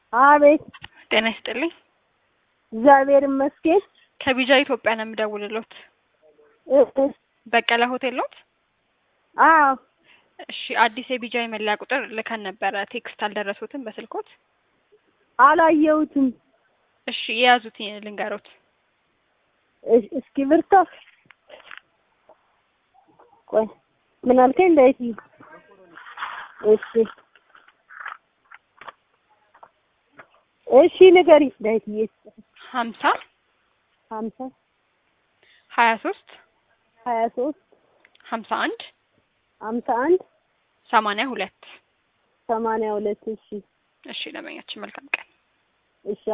አቤት ጤና ይስጥልኝ። እግዚአብሔር ይመስገን። ከቢጃ ኢትዮጵያ ነው የምደውልሎት። እ እ በቀለ ሆቴል ሎት? አዎ እሺ፣ አዲስ የቢጃ የመለያ ቁጥር ልከን ነበረ። ቴክስት አልደረሱትም በስልኮት? አላየሁትም። እሺ፣ የያዙት ልንገሮት። እስ- እስክሪብቶ ቆይ ምን አልከኝ? እንዳይት እሺ እሺ ንገሪ ዳይትዬ ሀምሳ ሀምሳ ሀያ ሶስት ሀያ ሶስት ሀምሳ አንድ ሀምሳ አንድ ሰማንያ ሁለት ሰማንያ ሁለት እሺ እሺ፣ ለመኛችን መልካም ቀን። እሺ